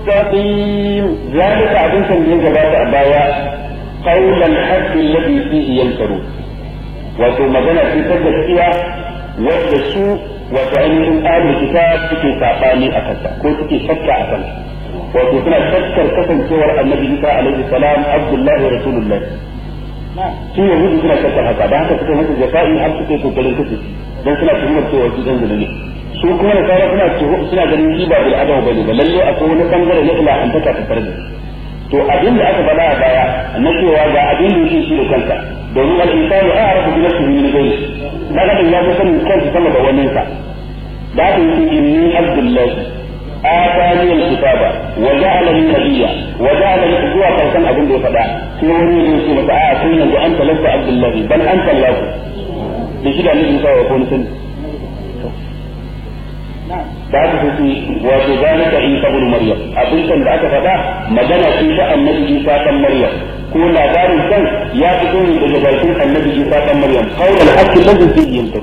مستقيم ذلك abin san yin gabata a baya qawlan haqqi alladhi fihi yankaru wato magana ce ta gaskiya wadda su wato ainihin ahlul kitab suke sabani a kansa ko suke shakka a kansa wato suna shakkar kasancewar annabi Isa alaihi salam abdullahi rasulullah su yahudu suna shakkar haka da haka suka masa jafa'i har suka yi kokarin kashe dan suna tuhumar cewa su dan ne su kuma da sauran suna suna ganin shi ba bil adam bane ba lalle akwai wani bangare na ilahantaka ta tare da to abin da aka faɗa a baya na cewa ga abin da yake shi da kanka domin al-insanu a'rafu bi nafsihi min ghayri dan adam ya san kansa sama da wannan sa da haka yake inni abdullahi آتاني الكتاب وجعلني نبيا وجعلني زوا كان أبن دي فدا في وني يوسف متعا كنا وأنت لست عبد الله بل أنت الله بشيء النبي موسى يكون سن da aka fi wato zalika isa ibn maryam abin da aka faɗa magana ce ta annabi isa dan maryam ko labarin kan ya fito ne daga bakin annabi isa dan maryam qaulul haqqi ladhi fihi